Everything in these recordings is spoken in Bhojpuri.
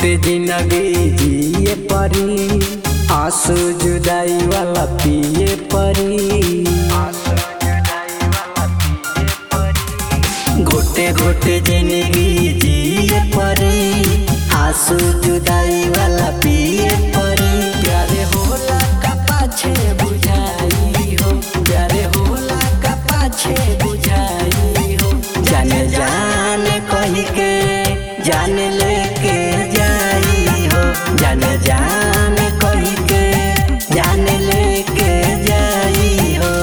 घोटे जिंदगी जिए परी आंसू जुदाई वाला पिए परी घोटे घोटे जिंदगी जिए परी आंसू जुदाई वाला पिए परी प्यारे होला का पाछे बुझाई हो प्यारे होला का पाछे बुझाई हो जाने जाने कही के जाने लेके जाई हो जाने जाने कही के जाने लेके जाई हो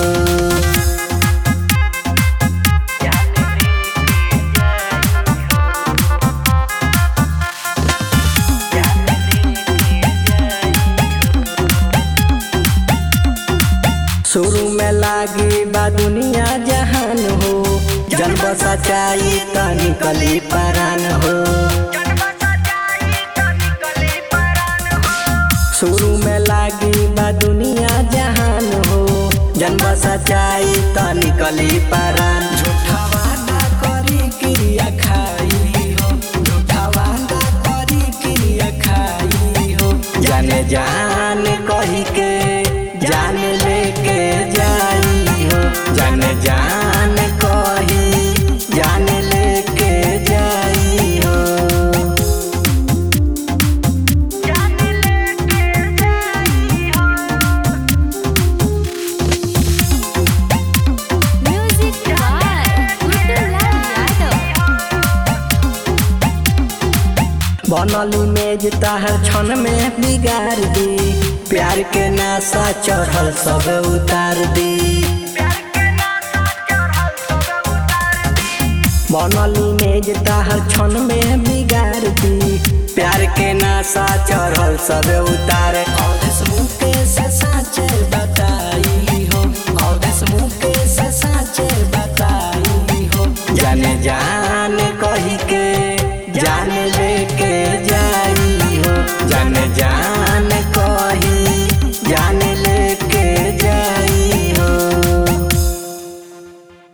शुरू में लागी बा दुनिया जहान हो जन्म सच्चाई त निकली परान हो शुरू में लागी बा दुनिया जहान हो जन्म सच्चाई त निकली परान झूठा वादा करी क्रिया खाई हो झूठा वादा करी क्रिया खाई हो जाने जाने कही के जाने लेके जाई हो जाने जाने कही जाने लेके जाई हो Music by Gudulal Yadav. बनली मेज ताहर क्षण में बिगाड़ दी प्यार के नासा चढ़ल सब उतार दी बनली मेज ताहर क्षण में बिगाड़ दी प्यार के नासा चढ़ल सब उतार और